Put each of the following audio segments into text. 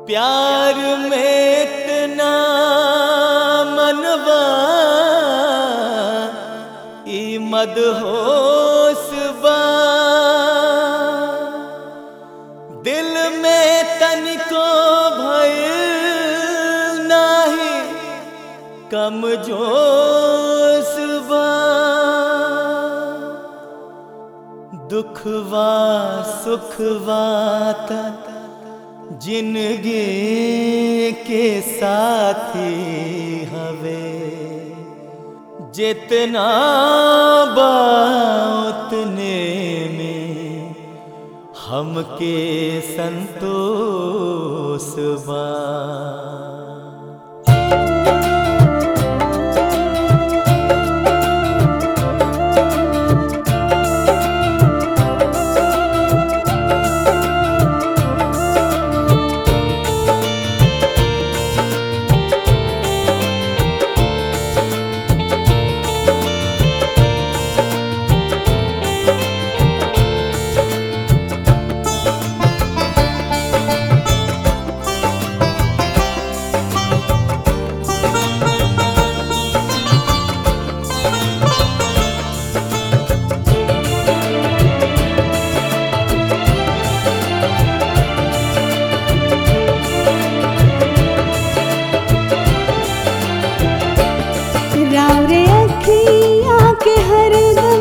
प्यार में इतना मनवा ई मदहोश बा दिल में तनिको भय नाही कम जोश बा दुखवा सुखवा तक जिंदगी के साथी हवे जितना बा उतने में हमके संतोष बा राव रे अखियाँ के हरदम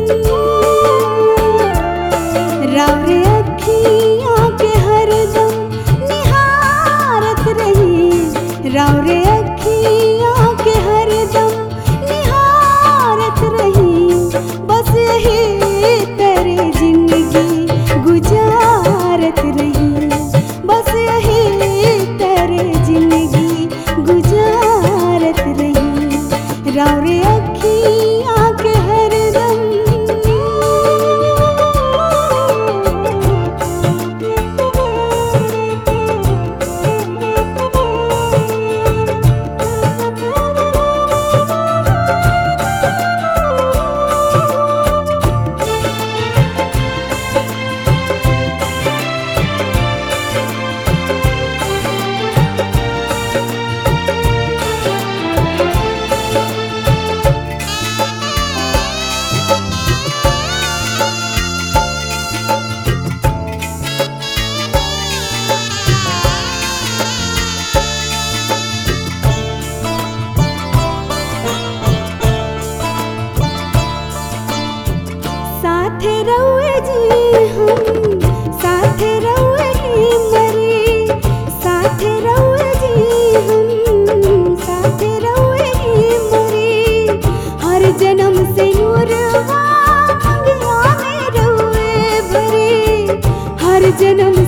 राव रे अखियाँ के हरदम निहारत रही राव रे अखियाँ के हरदम निहारत रही बस यही तेरे जिंदगी गुजारत रही बस यही तेरे जिंदगी गुजारत रही राव रे अखियाँ के हरदम साथे रहुए जी हम साथे रहुए ही मरे साथे रहुए जी हम साथे रहुए ही मरे हर जन्म से नूरवा अंगिया में रहुए भरे हर जन्म